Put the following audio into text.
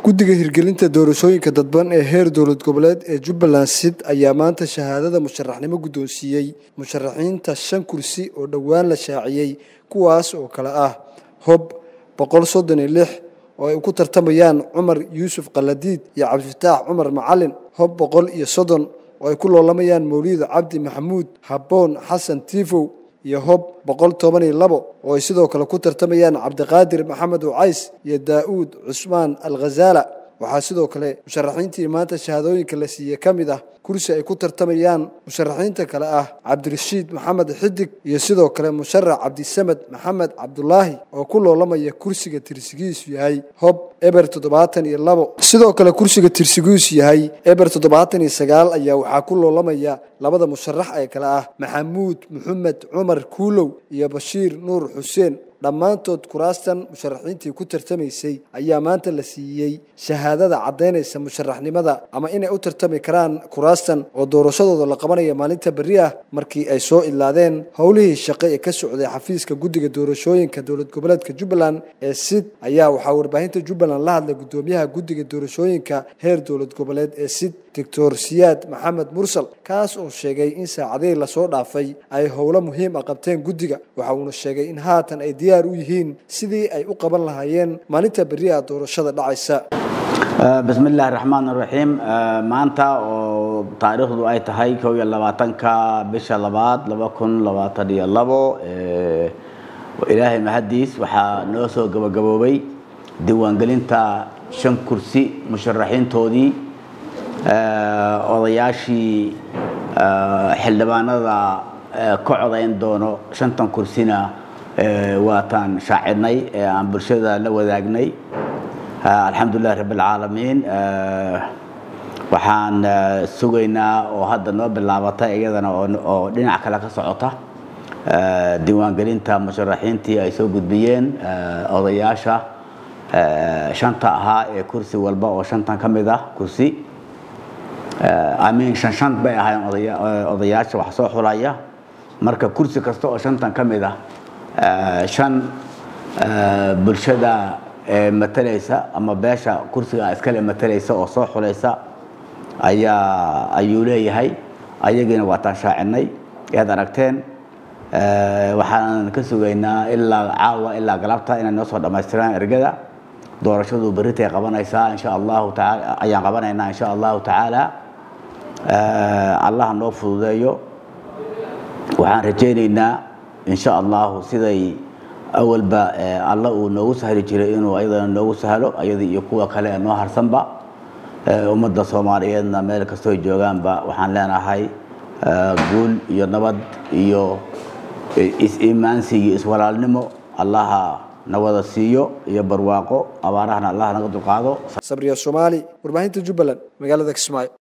guddiga hirgelinta doorashooyinka dadban ee heer dowlad goboleed ee jubbaland sid ayaa maanta shahaadada musharaxnimo guddoonsiiyey musharaxiinta shan kursi oo dhowaan la shaaciyey kuwaas oo kale ah hob boqol soddon iyo lix oo ay ku tartamayaan cumar yuusuf kaladiid iyo cabdifataax cumar macalin hob boqol iyo soddon oo ay ku loolamayaan mawliid cabdi maxamuud habboon xasan tiifow iyo hob boqol toban iyo labo oo ay sidoo kale ku tartamayaan cabdiqaadir maxamed ucays iyo daa'uud cusmaan alkhazaala waxaa sidoo kale musharaxiintii maanta shahaadooyinka la siiyey ka mid ah kursi ay ku tartamayaan musharaxiinta kale ah cabdirashiid maxamed xidig iyo sidoo kale musharax cabdisamed maxamed cabdulaahi oo ku loolamaya kursiga tirsigiisu yahay hob eber toddobaatan iyo labo sidoo kale kursiga tirsigiisu yahay eber toddobaatan iyo sagaal ayaa waxaa ku loolamaya labada musharax ee kale ah maxamuud maxamed cumar kuulow iyo bashiir nuur xuseen dhammaantood kuraastan musharaxiintii ku tartamaysay ayaa maanta la siiyey shahaadada caddaynaysa musharaxnimada ama inay u tartami karaan kuraastan oo doorashadooda la qabanaya maalinta berri ah markii ay soo idlaadeen howlihii shaqo ee ka socday xafiiska guddiga doorashooyinka dowlad goboleedka jubbaland ee sid ayaa waxaa warbaahinta jubbaland la hadlay guddoomiyaha guddiga doorashooyinka heer dowlad goboleed ee sid doctor siyaad maxamed mursal kaas oo sheegay in saacadihii lasoo dhaafay ay howlo muhiim ah qabteen guddiga waxa uuna sheegay in haatan ay diyaar u yihiin sidii ay u qaban lahaayeen maalinta berri ah doorashada dhacaysa bismi illaahi raxmaan raxiim maanta oo taariikhdu ay tahay kow iyo labaatanka bisha labaad laba kun labaatan iyo labo ilaahay mahadiis waxaa noo soo gabagaboobay diiwaangelinta shan kursi musharaxiintoodii odayaashii xildhibaanada ka codayn doono shantan kursina waataan shaacidnay ee aan bulshada la wadaagnay alxamdulilah rabb alcaalamiin waxaan sugaynaa oo hadda noo bilaabatay iyadana oo dhinac kale ka socota diiwaangelinta musharaxiintii ay soo gudbiyeen odayaasha shanta ahaa ee kursi walba oo shantan ka mid ah kursi amiin shan shan bay ahayn odayaasha wax soo xulaya marka kursi kasta oo shantan ka mid ah shan bulshada matalaysa ama beesha kursiga iskale matalaysa oo soo xulaysa ayaa ayuu leeyahay ayagiina waataan shaacinay ead aragteen waxaan ka sugaynaa ilaa caawa ilaa galabta inay noo soo dhammaystiraan ergada doorashadu berritay qabanaysaa insha allahu taala ayaan qabanaynaa insha allahu tacaala allah noo fududeeyo waxaan rajaynaynaa insha allahu siday awalba alla uu noogu sahli jiray inuu ayadana noogu sahlo ayadii iyo kuwa kale ee noo harsanba ummadda soomaaliyeedna meel kastoo joogaanba waxaan leenahay guul iyo nabad iyo is-iimaansi iyo iswalaalnimo allaha nawada siiyo iyo barwaaqo abaarahana allah naga dulqaado sabriya soomaali warbaahinta jubbaland magaalada kismaayo